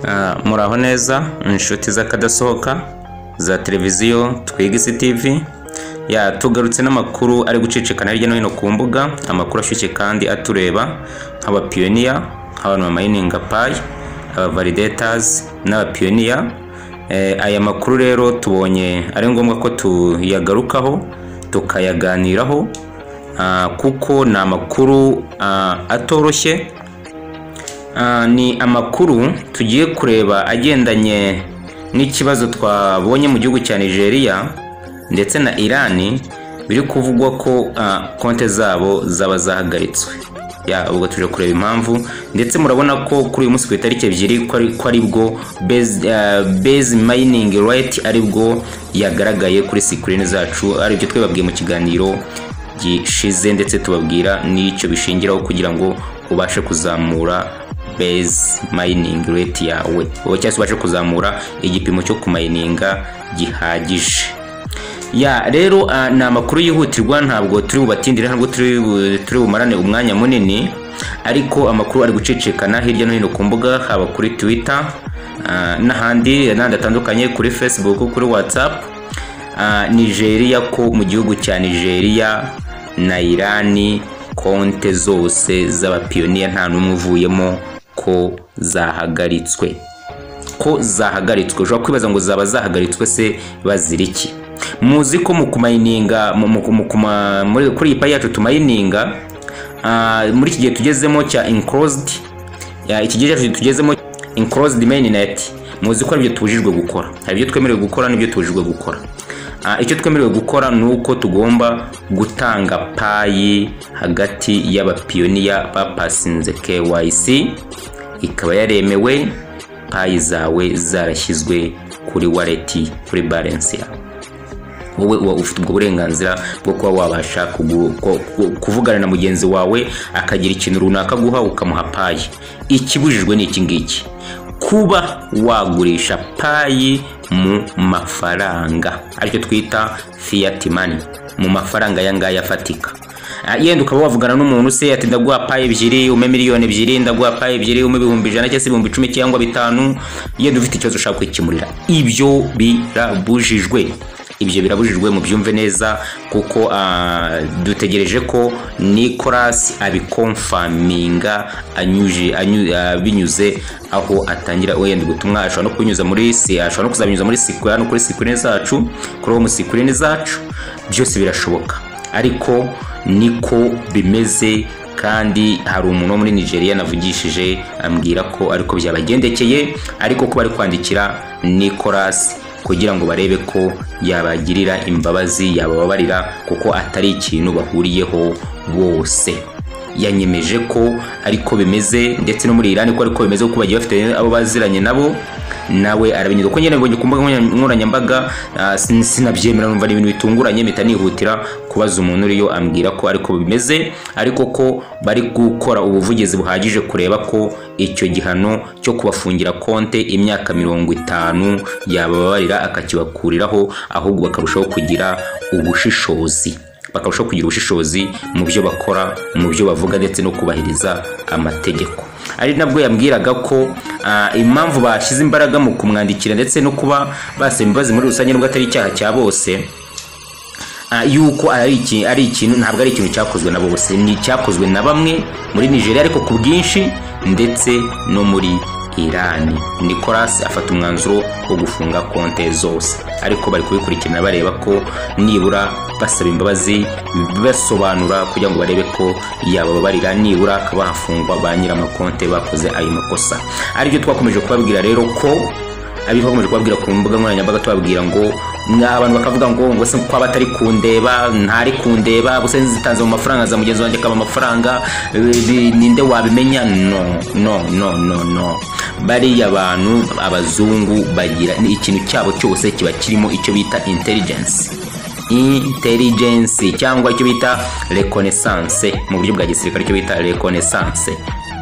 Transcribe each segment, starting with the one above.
Ah, muraho neza inshuti z'akadasohoka za televiziyo twigisi tv ya tugarutse n'amakuru ari gucicikana hirya no hino ku mbuga amakuru ashyushye kandi atureba nk'abapiyoniya nk'abantu bamayininga payi abavalidatasi n'abapiyoniya Eh, aya makuru rero tubonye ari ngombwa ko tuyagarukaho tukayaganiraho ah, kuko ni amakuru ah, atoroshye Ah, ni amakuru tugiye kureba agendanye n'ikibazo twabonye mu gihugu cya nigeria ndetse na irani biri kuvugwa ko ah, konte zabo zaba zahagaritswe Ya, ubwo tuje kureba impamvu ndetse murabona ko kuri uyu munsi ku itariki ebyiri ko ari- ko aribwo base ah, base mining right aribwo yagaragaye kuri sikirini zacu aribyo twebabwiye mu kiganiro gishize ndetse tubabwira n'icyo bishingiraho kugira ngo ubashe kuzamura base mining rate yawe oba cyangwa se ubashe kuzamura igipimo cyo kumayininga gihagije ya rero ah, ni amakuru yihutirwa ntabwo turi bubatindire ntabwo turi bu- turi bumarane umwanya munini ariko amakuru ari gucicikana hirya no hino ku mbuga haba kuri twitter ah, n'ahandi n'ahandi hatandukanye kuri facebook kuri whatsapp Ah, nigeria ko mu gihugu cya nigeria na irani konte zose z'abapiyoniya nta n'umwe uvuyemo ko zahagaritswe ko zahagaritswe ushobora kwibaza ngo zaba zahagaritswe se bazira iki muzi ko mu kumayininga mu- mu- mu kuma- muri- kuri iyi payi yacu tumayininga ah, muri iki gihe tugezemo cya enclosed ya, iki gihe cyacu tugezemo enclosed mainnet muzi ko aribyo tubujijwe gukora hari ibyo twemerewe gukora n'ibyo tubujijwe gukora Ah, icyo twemerewe gukora ni uko tugomba gutanga payi hagati y'abapiyoniya bapasinze KYC ikaba yaremewe payi zawe zarashyizwe kuri waleti kuri barensi yawe wowe uba ufite ubwo burenganzira bwo kuba wabasha kugu- ko- ku- kuvugana na mugenzi wawe akagira ikintu runaka aguha ukamuha payi ikibujijwe ni iki ngiki kuba wagurisha payi mu mafaranga aricyo twita fiat money mu mafaranga aya ngaya afatika Ah, yenda ukaba wavugana n'umuntu se ati ndaguha payi ebyiri ume miliyoni ebyiri ndaguha payi ebyiri ume ibihumbi ijana cyangwa se ibihumbi icumi cyangwa bitanu yenda ufite ikibazo ushaka kwikemurira ibyo birabujijwe ibyo birabujijwe mubyumve neza kuko ah, dutegereje ko nicolas abikomfaminga anyuje- anyu- ah, binyuze aho atangira wenda ubutumwa ashobora no kubinyuza muri si ashobora no kuzabinyuza muri sikura no kuri sikurini zacu kuri uwo musikurini zacu byose birashoboka ariko niko bimeze kandi hari umuntu wo muri nigeria navugishije ambwira ko ariko byabagendekeye ariko ko bari kwandikira nicolas kugira ngo barebe ko yabagirira imbabazi yabababarira kuko atari ikintu bahuriyeho bose yanyemeje ko ariko bimeze ndetse no muri irani ko ariko bimeze kuko bagiye bafite abo baziranye nabo nawe arabinyuza kuko nyine nabonye ku mbuga nkoranyambaga ah, sin- sinabyemera numva ni ibintu bitunguranye mpita nihutira kubaza umuntu uriyo ambwira ko ariko bimeze ariko ko bari gukora ubuvugizi buhagije kureba ko icyo gihano cyo kubafungira konte imyaka mirongo itanu yababarira akakibakuriraho ahubwo bakarushaho kugira ubushishozi bakarushaho kugira ubushishozi mu byo bakora mu byo bavuga ndetse no kubahiriza amategeko ari nabwo yambwiraga ko ah, impamvu bashyize imbaraga mu kumwandikira ndetse no kuba basaba imbabazi muri rusange nubwo atari icyaha cya bose Ah, yuko ari iki- ari ikintu ntabwo ari ikintu cyakozwe na bose ni icyakozwe na bamwe muri nigeria ariko ku bwinshi ndetse no muri irani nicolas afata umwanzuro wo gufunga konte zose ariko bari kubikurikirana bareba ko nibura basaba imbabazi basobanura kugira ngo barebe ko yabababarira nibura akaba hafungwa ba nyir'amakonte bakoze ayo makosa aribyo twakomeje kubabwira rero ko abiho bakomeje kubabwira ku mbuga nkoranyambaga tubabwira ngo mwa- abantu bakavuga ngo ngo se kwaba atari kundeba ntari kundeba gusa nzitanze mu mafaranga za mugenzi wanjye akaba amafaranga eh, bi- ninde wabimenya no no no no no bariya abantu abazungu bagira ni ikintu cyabo cyose kiba kirimo icyo bita intelligence intelligence cyangwa icyo bita reconnaissance mu buryo bwa gisirikare icyo bita reconnaissance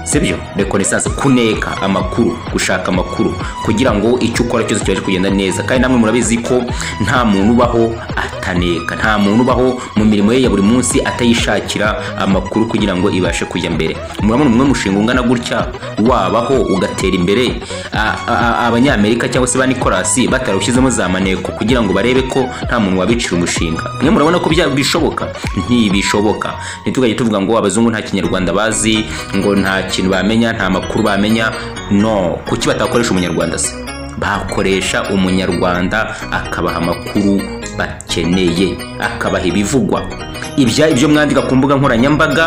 sibyo rekonesanse kuneka amakuru gushaka amakuru kugira ngo icyo ukora cyose kibashe kugenda neza kandi namwe murabizi ko nta muntu ubaho ataneka nta muntu ubaho mu mirimo ye ya buri munsi atayishakira amakuru kugira ngo ibashe kujya mbere murabona umwe mushinga ungana gutya wabaho ugatera imbere A- a- abanyamerika cyangwa se ba nikolasi batarawushyizemo za maneko kugira ngo barebe ko nta muntu wabicira umushinga mwe murabona ko bya- bishoboka ntibishoboka ntitugajye tuvuga ngo abazungu nta kinyarwanda bazi ngo nta kintu bamenya nta makuru bamenya no kuki batakoresha umunyarwanda se bakoresha umunyarwanda akabaha amakuru bakeneye akabaha ibivugwa ibya ibyo mwandika ku mbuga nkoranyambaga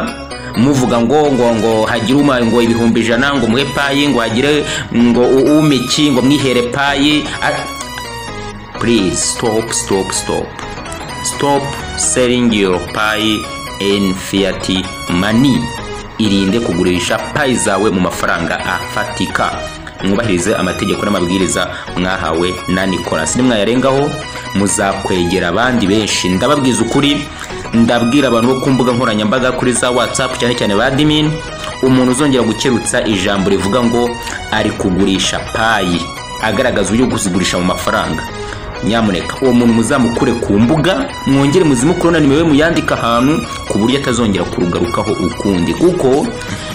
muvuga ngo ngo ngo hagire uma ngo ibihumbi ijana ngo muhe payi ngo hagire ngo u- umiki ngo mwihere payi A- please stop stop stop stop selling your pie in fiat money irinde kugurisha payi zawe mu mafaranga afatika mwubahirize amategeko n'amabwiriza mwahawe na nicolas nimwayarengaho muzakwegera abandi benshi ndababwiza ukuri ndabwira abantu bo ku mbuga nkoranyambaga kuri za whatsapp cyane cyane ba admin umuntu uzongera gukerutsa ijambo rivuga ngo ari kugurisha payi agaragaza uburyo bwo kuzigurisha mu mafaranga nyamuneka uwo muntu muzamukure ku mbuga mwongere muzimukure na nimero ye muyandike ahantu ku buryo atazongera kurugarukaho ukundi kuko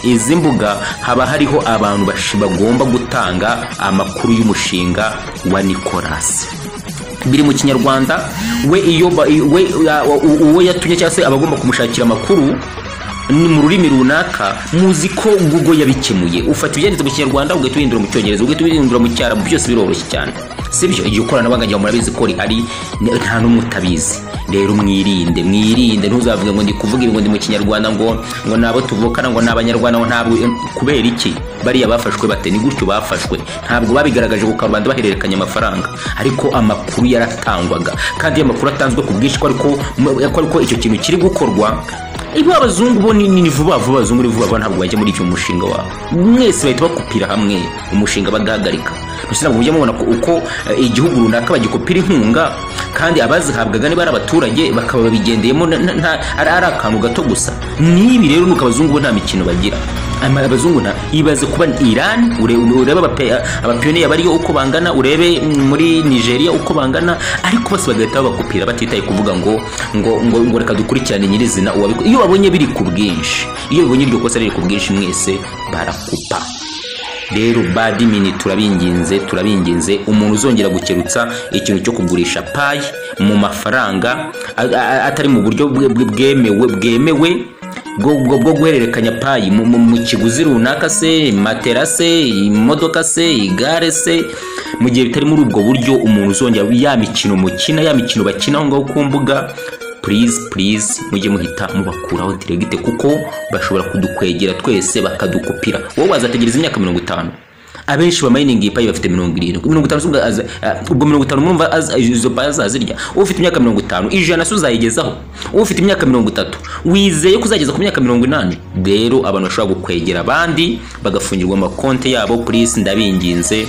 izi mbuga haba hariho abantu bashi- bagomba gutanga amakuru y'umushinga wa nikolasi biri mu kinyarwanda we iyo ba- we uh, uwo yatumye cyangwa se abagomba kumushakira amakuru ni mu rurimi runaka muzi ko google yabikemuye ufata ibyanditse mu kinyarwanda ugahita ubihindura mu cyongereza ugahita ubihindura mu cyarabu byose biroroshye cyane sibyo igihe ikoranabuhanga ryawe murabizi ko rihari ni- nta n'umwe utabizi rero mwirinde mwirinde ntuzavuge ngo ndi kuvuga ibi ngo ndi mu kinyarwanda ngo ngo nabo tuvukana ngo ni abanyarwanda ngo ntabwo kubera iki bariya bafashwe bate ni gutyo bafashwe ntabwo babigaragaje ku karubanda bahererekanya amafaranga ariko amakuru yaratangwaga kandi iyo amakuru atanzwe ku bwinshi ko ariko ko ariko icyo kintu kiri gukorwa ibi abazungu bo ni ni vuba vuba abazungu ni vuba vuba ntabwo bajya muri icyo mushinga wabo mwese bahita bakupira hamwe umushinga bagahagarika mbese ntabwo mujya mubona ko uko eh, igihugu runaka bagikupira inkunga kandi abazihabwaga niba ari abaturage bakaba babigendeyemo na- na- nta- ari ari akantu gato gusa n'ibi rero nuko abazungu bo nta mikino bagira Ama- abazungu nta ibaze kuba Iran ure- urebe abape- abapiyoniya bariyo uko bangana urebe mm, muri Nigeria uko bangana ariko bose bagahita babakupira batitaye kuvuga ngo ngo ngo, ngo reka dukurikirane nyirizina uwabiko iyo babonye biri ku bwinshi iyo babonye iryo kosa riri ku bwinshi mwese barakupa rero badimini turabinginze turabinginze umuntu uzongera gukerutsa ikintu cyo kugurisha payi mu mafaranga a- a- atari mu buryo bwe- bwe- bwemewe bwemewe bwo bwo- bwo guhererekanya payi mu- mu mu kiguzi runaka se matera se imodoka se igare se mu gihe bitari muri ubwo buryo umuntu uzongera ya mikino mukina ya mikino bakina aho ngaho ku mbuga please please mujye muhita mubakuraho diregite kuko bashobora kudukwegera twese bakadukupira wowe wazategereza imyaka mirongo itanu abenshi bamayininga iyi payi bafite mirongo irindwi mirongo itanu si ubwo aza- a- ubwo mirongo itanu murumva aza- izo payi azazirya ufite imyaka mirongo itanu ijana si uzayigezaho ufite imyaka mirongo itatu wizeye ko uzageza ku myaka mirongo inani rero abantu bashobora gukwegera abandi bagafungirwa amakonti yabo purisi ndabinginze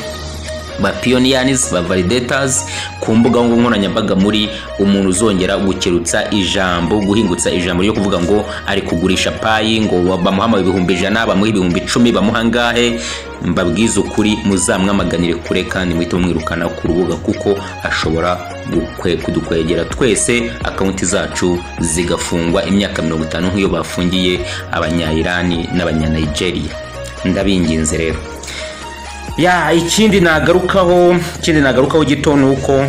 ba pioniyanizi ba validatazi ku mbuga nkoranyambaga muri umuntu uzongera gukerutsa ijambo guhingutsa ijambo ryo kuvuga ngo ari kugurisha payi ngo bamuhama ibihumbi ijana bamuha ibihumbi icumi bamuha angahe mbabwize ukuri muzamwamaganire kure kandi muhite mumwirukana ku rubuga kuko ashobora gukwe- kudukwegera twese akawunti zacu zigafungwa imyaka mirongo itanu nk'iyo bafungiye abanyayirani n'abanyanigeria ndabinginze rero ya ikindi nagarukaho ikindi nagarukaho gito ni uko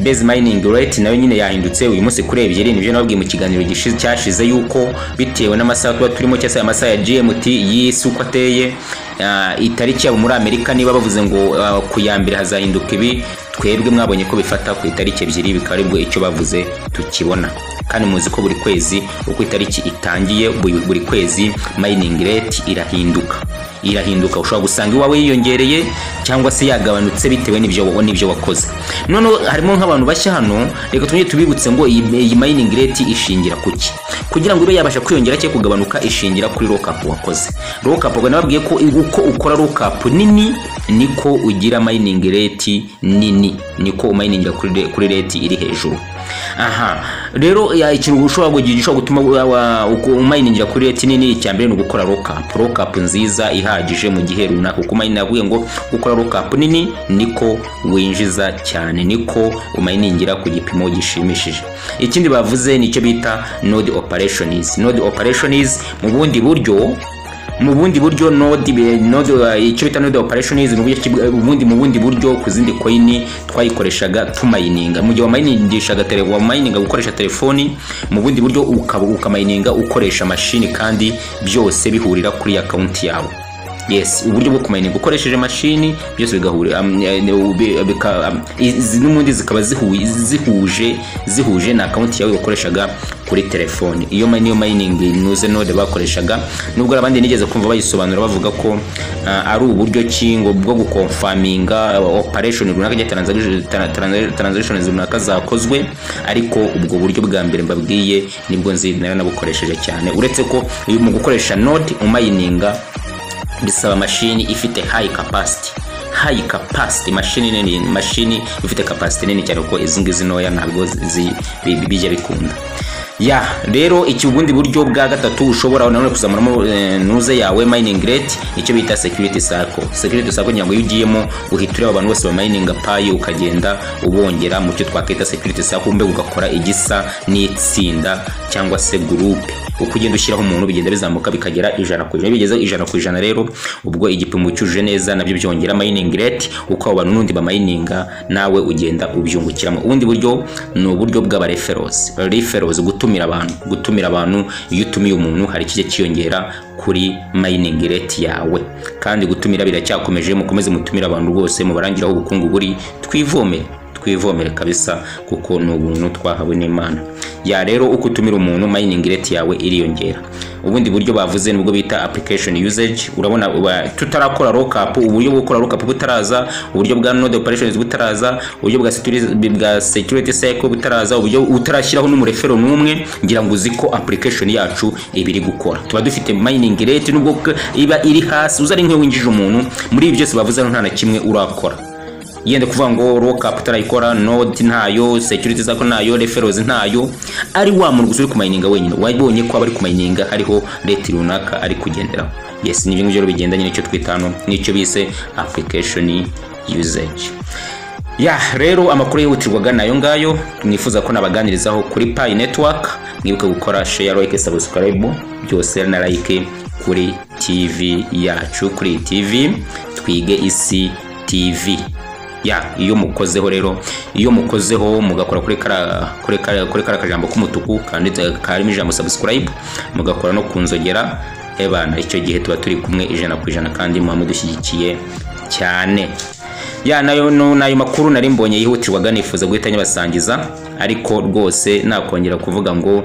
base mining rate nayo nyine yahindutse uyu munsi kuri ebyiri nibyo nababwiye mu kiganiro gishi- cyashize yuko bitewe n'amasaha tuba turimo cyangwa se amasaha ya gmt y'isi uko ateye ah, itariki yabo muri amerika niba bavuze ngo ah, ku ya mbere hazahinduka ibi twebwe mwabonye ko bifata ku itariki ebyiri bikaba aribwo icyo bavuze tukibona kandi muzi ko buri kwezi uko itariki itangiye buri buri kwezi mining rate irahinduka irahinduka ushobora gusanga iwawe yiyongereye cyangwa se yagabanutse bitewe n'ibyo wa- n'ibyo wakoze noneho harimo nk'abantu bashya hano reka tujye tubibutse ngo iyi, iyi mining rate ishingira ku ki kugira ngo ibe yabasha kwiyongera cyangwa kugabanuka ishingira kuri lockup wakoze lockup ubwo nababwiye ko uko ukora lockup nini niko ugira mining rate nini niko umayiningira kuri re- kuri rate iri hejuru aha rero ya, ikintu ushobora kugira gishobora gutuma wa- uku- umayiningira kuri reti nini icya mbere ni ugukora rokapu rokapu nziza ihagije mu gihe runaka kuko umayini yabwiye ngo gukora rokapu nini niko winjiza cyane niko umayiningira ku gipimo gishimishije ikindi bavuze ni icyo bita node operationizi node operationizi mu bundi buryo mu bundi buryo node be- node uh, icyo bita node operations mu buryo ki- mu bundi mu bundi buryo ku zindi coin twayikoreshaga tumayininga mu gihe wamayiningishaga tele wamayininga gukoresha telefoni mu bundi buryo ukaba ukamayininga ukoresha mashini kandi byose bihurira kuri account yawe yes uburyo bwo kumayininga ukoresheje mashini byose bigahurira um, eh, ube- bika- um, izi- n'ubundi zikaba zihu- zihuje zihuje na account yawe wakoreshaga kuri telefoni iyo ma- niyo mayiningi nuze node bakoreshaga nubwo hari abandi nigeze kumva bayisobanura bavuga ko ah, ari uburyo ki ngo bwo gukonfaminga operation runaka cyangwa transaction- tra- tra- transactions runaka zakozwe ariko ubwo buryo bwa mbere mbabwiye nibwo nzi nari nabukoresheje cyane uretse ko uyu mu gukoresha node umayininga bisaba mashini ifite high capacity high capacity mashini nini mashini ifite capacity nini cyane kuko izi ngizi ntoya ntabwo zi- bi- bijya bikunda ya rero iki ubundi buryo bwa gatatu ushobora nanone kuzamuramo eh, nuze yawe mining rate icyo bita security circle security circle kugira ngo iyo ugiyemo uhita ureba abantu bose ba mining payi ukagenda ubongera mu cyo twakwita security circle mbega ugakora igisa n'itsinda cyangwa se gurupe uko ugenda ushyiraho umuntu bigenda bizamuka bikagera ijana ku ijana Iyo bigeze ijana ku ijana rero ubwo igipimo cyujuje neza nabyo byongera mining rate uko abo bantu n'undi bamayininga nawe ugenda ubyungukiramo ubundi buryo ni uburyo bw'aba referrals referrals gutumira abantu gutumira abantu iyo utumiye umuntu hari kijya kiyongera kuri mining rate yawe kandi gutumira biracyakomeje mukomeze mutumire abantu rwose mubarangira aho ubukungu buri twivomere twivomere kabisa kuko ni ubuntu twahawe n'imana ya rero uko utumira umuntu mining rate yawe iriyongera ubundi buryo bavuze nibwo bita application usage urabona wa- tutarakora lockup uburyo bwo gukora lockup butaraza uburyo bwa node operations butaraza uburyo bwa security, bwa security cycle butaraza uburyo utarashyiraho n'umurefero n'umwe ngira ngo uzi ko application yacu ibiri gukora tuba dufite mining rate nubwo k- iba iri hasi uza ari nk'iyo winjije umuntu muri ibi byose bavuze nta na kimwe urakora yenda kuvuga ngo lockup utarayikora node ntayo security zako ntayo referrals ntayo ari wa muntu gusa uri kumayininga wenyine wabonye ko abari kumayininga hariho rate runaka ari kugenderaho yes ni ibyo ngibyo rero bigendanye n'icyo twita hano n'icyo bise application usage ya rero amakuru yihutirwaga nayo ngayo nifuza ko nabaganirizaho kuri pi network mwibuke gukora share like subscribe byose na like kuri tv yacu kuri iyi tv twige isi tv ya iyo mukozeho rero iyo mukozeho mugakora kuri kara kuri kara kuri kara kajambo k'umutuku kanditse karimo ijambo subscribe mugakora no ku nzogera ebana icyo gihe tuba turi kumwe ijana ku ijana kandi muba mudushyigikiye cyane ya nayo no- nayo makuru nari mbonye yihutirwaga nifuza guhita nyabasangiza ariko rwose nakongera kuvuga ngo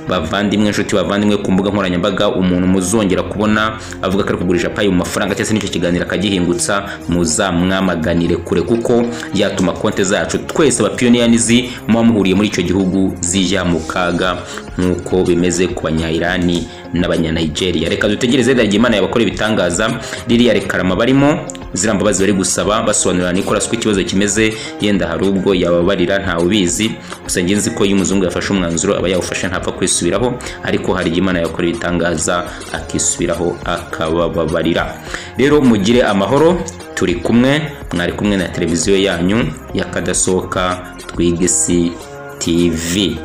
bavandimwe inshuti bavandimwe ku mbuga nkoranyambaga umuntu muzongera kubona avuga ko ari kugurisha payi mu mafaranga cyangwa se n'icyo kiganiro akagihingutsa muzamwamaganire kure kuko yatuma konti zacu twese abapiyoniyanizi muba muhuriye muri icyo gihugu zijya mu kaga nk'uko bimeze ku banyairani n'abanyanigeria reka dutegereze rero imana yabakora ibitangaza ririya rekarama barimo ziriya mbabazi bari gusaba basobanurira Nicolas ko ikibazo kimeze yenda hari ubwo yababarira ntawe ubizi gusa njye nzi ko iyo umuzungu yafashe umwanzuro aba yawufashe ntapfa kwisubiraho ariko hari igihe Imana yakora ibitangaza akisubiraho akabababarira rero mugire amahoro turi kumwe mwari kumwe na televiziyo yanyu y'akadasohoka twigisi tv